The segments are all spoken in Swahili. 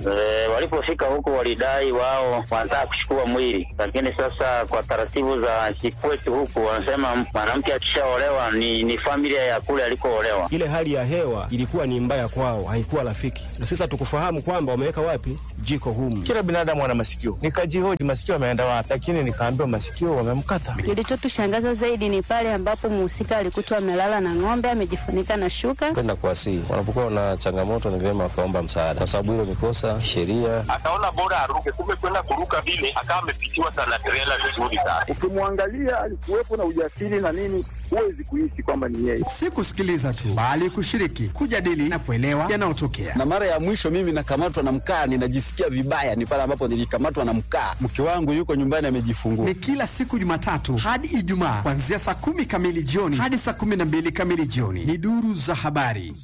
E, walipofika huko walidai wao wanataka kuchukua mwili, lakini sasa kwa taratibu za nchi kwetu huku wanasema mwanamke akishaolewa ni, ni familia ya kule alikoolewa. Ile hali ya hewa ilikuwa ni mbaya kwao, haikuwa rafiki, na sasa tukufahamu kwamba wameweka wapi jiko humu. Kila binadamu ana masikio, nikajihoji masikio ameenda wapi, lakini nikaambiwa masikio wamemkata. Kilichotushangaza zaidi ni pale ambapo mhusika alikutwa amelala na ng'ombe amejifunika na shuka. Kwenda kuwasihi, wanapokuwa na changamoto ni vyema wakaomba msaada, kwa sababu hilo ni kosa sheria. Akaona bora aruke, kumbe kwenda kuruka vile akawa amepitiwa sana trela vizuri sana. Ukimwangalia alikuwepo na ujasiri na nini, huwezi kuishi kwamba ni yeye. Si kusikiliza tu, bali kushiriki, kujadili na kuelewa yanayotokea. Na mara ya mwisho mimi nakamatwa na mkaa, ninajisikia vibaya, ni pale ambapo nilikamatwa na mkaa. Mke wangu yuko nyumbani amejifungua. Ni kila siku Jumatatu hadi Ijumaa kuanzia saa kumi kamili jioni hadi saa kumi na mbili kamili jioni. Ni duru za habari.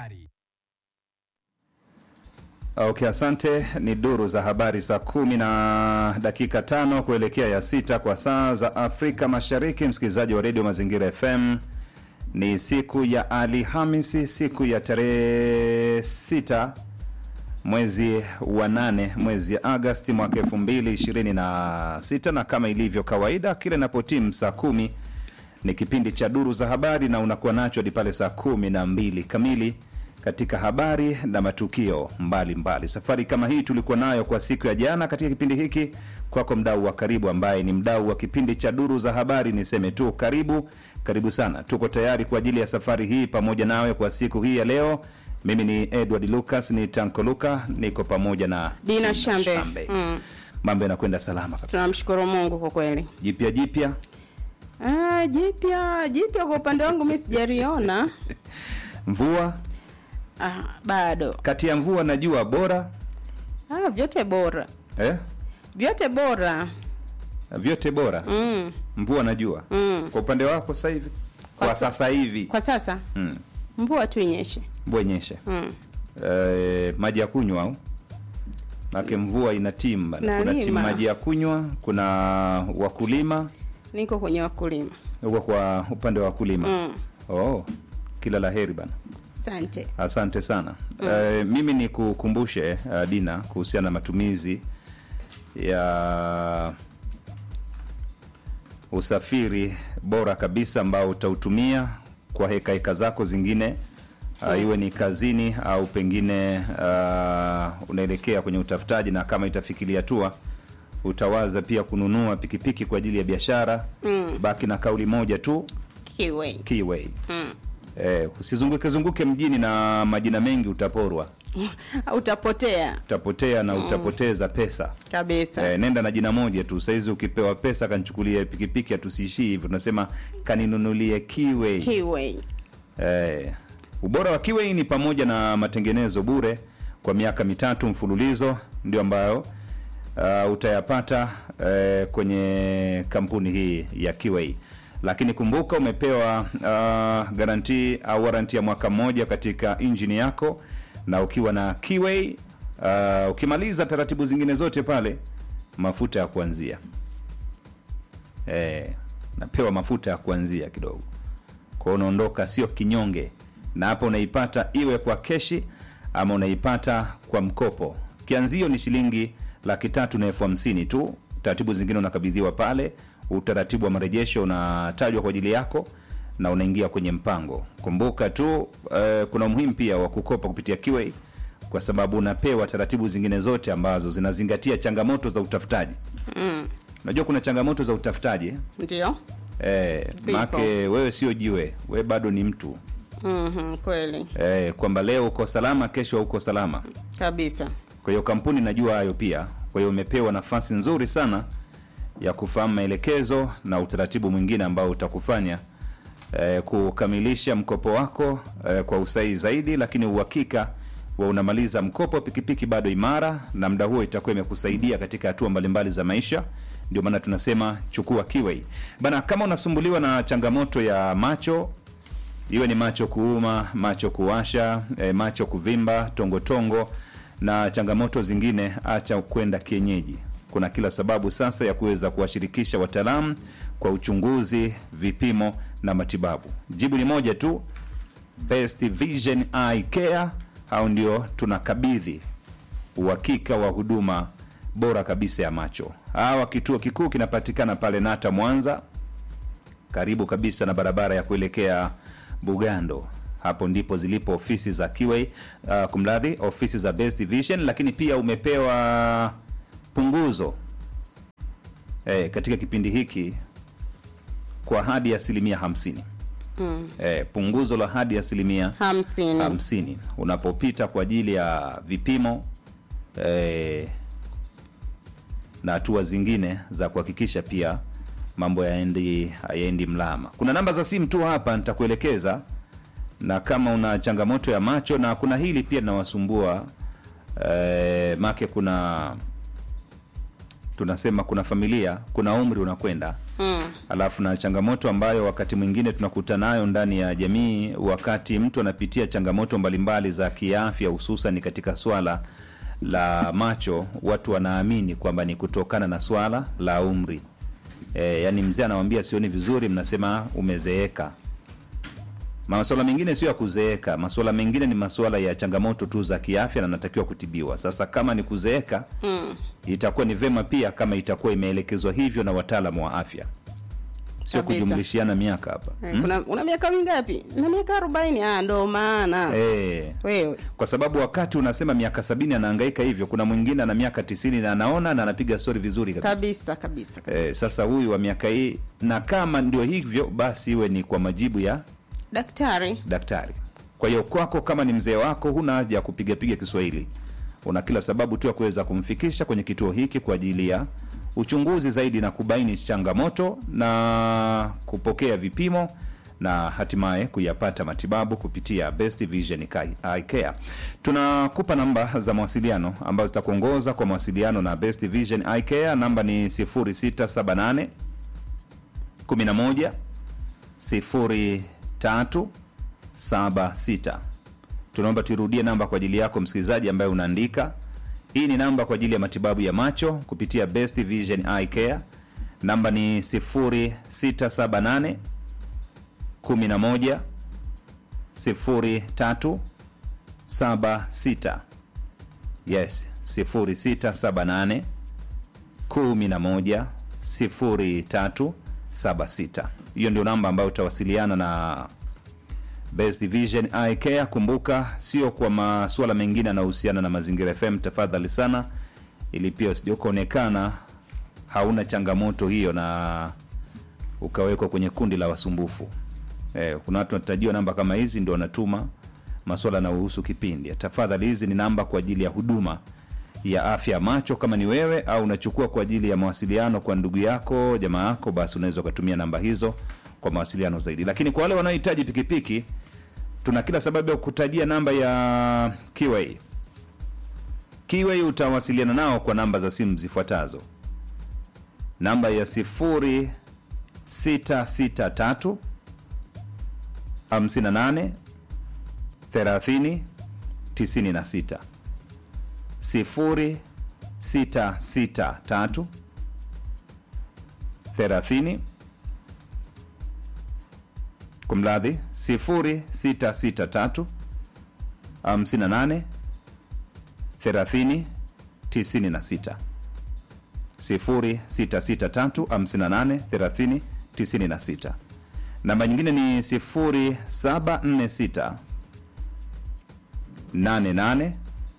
Okay, asante. Ni duru za habari saa kumi na dakika tano kuelekea ya sita kwa saa za Afrika Mashariki. Msikilizaji wa redio Mazingira FM, ni siku ya Alhamisi, siku ya tarehe sita mwezi wa nane mwezi ya Agasti mwaka elfu mbili ishirini na sita na kama ilivyo kawaida, kila inapotimu saa kumi ni kipindi cha duru za habari na unakuwa nacho hadi pale saa kumi na mbili kamili katika habari na matukio mbalimbali mbali. Safari kama hii tulikuwa nayo kwa siku ya jana katika kipindi hiki. Kwako mdau wa karibu, ambaye ni mdau wa kipindi cha duru za habari, niseme tu karibu, karibu sana. Tuko tayari kwa ajili ya safari hii pamoja nawe kwa siku hii ya leo. Mimi ni Edward Lucas, ni Tanko Luka, niko pamoja na Dina Shambe. Mm. Mambo yanakwenda salama kabisa, Tunamshukuru Mungu kwa kweli. jipya jipya Ah, jipya jipya kwa upande wangu mimi sijaliona. mvua Ah, bado. kati ya mvua na jua bora Ah, vyote bora. eh? Vyote bora. vyote bora Mm. mvua na jua Mm. kwa upande wako sasa hivi kwa, Kwa sa- sasa hivi Kwa sasa mm. mvua tu inyeshe. mvua inyeshe Mm. eh, maji ya kunywa au make mvua ina timu bana. kuna Nalima. timu maji ya kunywa kuna wakulima Niko kwenye wakulima. huko kwa upande wa wakulima Mm. oh, kila la heri bana Asante. asante sana eh, mimi ni kukumbushe uh, dina kuhusiana na matumizi ya usafiri bora kabisa ambao utautumia kwa heka heka zako zingine uh, iwe ni kazini au pengine uh, unaelekea kwenye utafutaji na kama itafikiria hatua utawaza pia kununua pikipiki kwa ajili ya biashara Mm. baki na kauli moja tu Kiwe. keyway Mm. eh, usizunguke zunguke mjini na majina mengi utaporwa Utapotea utapotea na utapoteza pesa kabisa. eh, nenda na jina moja tu saizi ukipewa pesa kanichukulie pikipiki hatusiishii hivyo tunasema kaninunulie kiwei Kiwe. eh, ubora wa kiwei ni pamoja na matengenezo bure kwa miaka mitatu mfululizo ndio ambayo uh, utayapata uh, kwenye kampuni hii ya kiwei lakini kumbuka umepewa uh, garanti au waranti ya mwaka mmoja katika injini yako na ukiwa na kiwei uh, ukimaliza taratibu zingine zote pale mafuta ya kuanzia eh, napewa mafuta ya kuanzia kidogo kwao unaondoka sio kinyonge na hapo unaipata iwe kwa keshi ama unaipata kwa mkopo kianzio ni shilingi laki tatu na elfu hamsini tu taratibu zingine unakabidhiwa pale utaratibu wa marejesho unatajwa kwa ajili yako na unaingia kwenye mpango kumbuka tu eh, kuna umuhimu pia wa kukopa kupitia kiwei kwa sababu unapewa taratibu zingine zote ambazo zinazingatia changamoto za utafutaji Mm. unajua kuna changamoto za utafutaji eh? Ndio. Eh, Zipo. make wewe sio jiwe we bado ni mtu Mhm, kweli. eh, kwamba leo uko salama kesho uko salama Kabisa. kwa hiyo kampuni najua hayo pia kwa hiyo umepewa nafasi nzuri sana ya kufahamu maelekezo na utaratibu mwingine ambao utakufanya eh, kukamilisha mkopo wako eh, kwa usahihi zaidi lakini uhakika wa unamaliza mkopo pikipiki bado imara na muda huo itakuwa imekusaidia katika hatua mbalimbali za maisha ndio maana tunasema chukua kiwei bana kama unasumbuliwa na changamoto ya macho iwe ni macho kuuma macho kuwasha e, macho kuvimba tongotongo na changamoto zingine acha kwenda kienyeji kuna kila sababu sasa ya kuweza kuwashirikisha wataalamu kwa uchunguzi vipimo na matibabu jibu ni moja tu best vision eye care au ndio tunakabidhi uhakika wa huduma bora kabisa ya macho. Hawa kituo kikuu kinapatikana pale Nata Mwanza, karibu kabisa na barabara ya kuelekea Bugando. Hapo ndipo zilipo ofisi za Kiway, uh, kumradhi, ofisi za Best Vision, lakini pia umepewa punguzo eh, katika kipindi hiki kwa hadi asilimia hamsini. Mm. Eh, punguzo la hadi asilimia hamsini hamsini unapopita kwa ajili ya vipimo eh, na hatua zingine za kuhakikisha pia mambo yaendi hayaendi mlama. Kuna namba za simu tu hapa nitakuelekeza, na kama una changamoto ya macho na kuna hili pia linawasumbua eh, make kuna tunasema kuna familia, kuna umri unakwenda mm. alafu na changamoto ambayo wakati mwingine tunakutana nayo ndani ya jamii, wakati mtu anapitia changamoto mbalimbali za kiafya, hususan katika swala la macho, watu wanaamini kwamba ni kutokana na swala la umri. E, yani mzee anawambia sioni vizuri, mnasema umezeeka. Masuala mengine sio ya kuzeeka, masuala mengine ni masuala ya changamoto tu za kiafya na natakiwa kutibiwa. Sasa kama ni kuzeeka Mm. itakuwa ni vema pia kama itakuwa imeelekezwa hivyo na wataalamu wa afya, sio Kabisa. kujumlishiana miaka hapa Eh, hmm? kuna una miaka mingapi na miaka arobaini ah, ndo maana Eh, wewe kwa sababu wakati unasema miaka sabini anahangaika hivyo, kuna mwingine ana miaka tisini na anaona na anapiga stori vizuri kabisa. kabisa kabisa kabisa. Eh, sasa huyu wa miaka hii, na kama ndio hivyo basi iwe ni kwa majibu ya daktari daktari. Kwa hiyo kwako, kama ni mzee wako, huna haja ya kupigapiga Kiswahili, una kila sababu tu ya kuweza kumfikisha kwenye kituo hiki kwa ajili ya uchunguzi zaidi na kubaini changamoto na kupokea vipimo na hatimaye kuyapata matibabu kupitia Best Vision Eye Care. Tunakupa namba za mawasiliano ambazo zitakuongoza kwa mawasiliano na Best Vision Eye Care. Namba ni 0678 11 0376. Tunaomba tuirudie namba kwa ajili yako msikilizaji ambaye unaandika. Hii ni namba kwa ajili ya matibabu ya macho kupitia Best Vision Eye Care. Namba ni 0678 11 0376. Yes, 0678 11 0376. Hiyo ndio namba ambayo utawasiliana na Best Vision Eye Care. Kumbuka, sio kwa masuala mengine yanayohusiana na Mazingira FM, tafadhali sana, ili pia usije ukaonekana hauna changamoto hiyo na ukawekwa kwenye kundi la wasumbufu. Eh, kuna watu wanatajiwa namba kama hizi ndio wanatuma masuala yanayohusu kipindi. Tafadhali, hizi ni namba kwa ajili ya huduma ya afya ya macho. Kama ni wewe au unachukua kwa ajili ya mawasiliano kwa ndugu yako, jamaa yako, basi unaweza ukatumia namba hizo kwa mawasiliano zaidi. Lakini kwa wale wanaohitaji pikipiki, tuna kila sababu ya kutajia namba ya Kiway. Kiway utawasiliana nao kwa namba za simu zifuatazo: namba ya 0663 58 30 96 0663 30 kumradhi 0663 58 30 96 0663 58 30 96. Namba nyingine ni 0746 88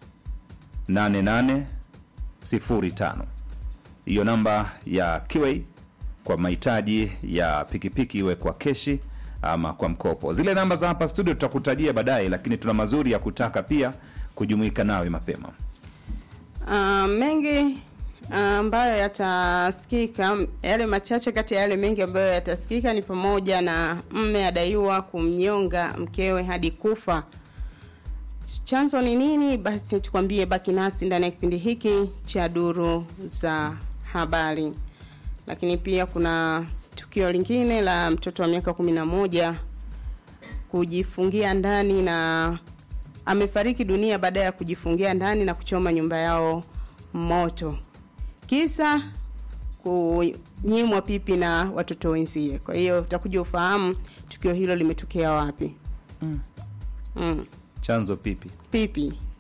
8805. Hiyo namba ya Kiway kwa mahitaji ya pikipiki, iwe kwa keshi ama kwa mkopo. Zile namba za hapa studio tutakutajia baadaye, lakini tuna mazuri ya kutaka pia kujumuika nawe mapema. Ah, mengi ah, ambayo yatasikika, yale machache kati ya yale mengi ambayo yatasikika ni pamoja na mme adaiwa kumnyonga mkewe hadi kufa. Chanzo ni nini? Basi tukwambie, baki nasi ndani ya kipindi hiki cha duru za habari. Lakini pia kuna tukio lingine la mtoto wa miaka kumi na moja kujifungia ndani na amefariki dunia baada ya kujifungia ndani na kuchoma nyumba yao moto, kisa kunyimwa pipi na watoto wenzie. Kwa hiyo utakuja ufahamu tukio hilo limetokea wapi. Mm. Mm. Chanzo pipi Pipi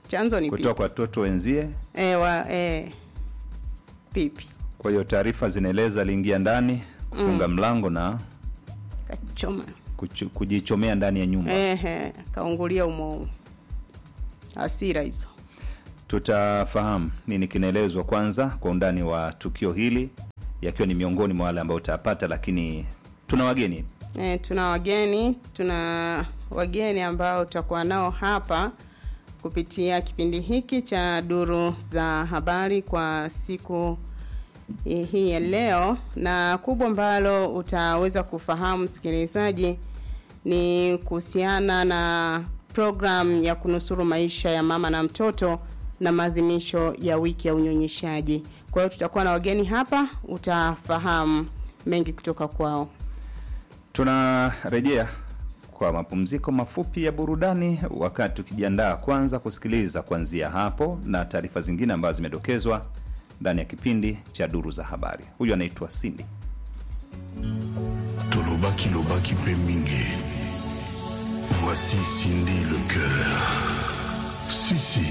chanzo ni kutoka pipi kwa watoto wenzie. e, wa, e, pipi Kwa hiyo taarifa zinaeleza aliingia ndani kufunga Mm. mlango na kachoma kuchu, kujichomea ndani ya nyumba. ehe kaungulia umo hasira hizo Tutafahamu nini kinaelezwa kwanza kwa undani wa tukio hili, yakiwa ni miongoni mwa wale ambao utapata, lakini tuna wageni e, tuna wageni tuna wageni ambao tutakuwa nao hapa kupitia kipindi hiki cha duru za habari kwa siku hii ya leo na kubwa ambalo utaweza kufahamu msikilizaji ni kuhusiana na program ya kunusuru maisha ya mama na mtoto na maadhimisho ya wiki ya unyonyeshaji kwa hiyo tutakuwa na wageni hapa utafahamu mengi kutoka kwao tunarejea kwa mapumziko mafupi ya burudani, wakati tukijiandaa kwanza kusikiliza kuanzia hapo na taarifa zingine ambazo zimedokezwa ndani ya kipindi cha duru za habari. Huyu anaitwa Cindy. Tolobaki lobaki mpe mingi. Voici Cindy le cœur. Si si.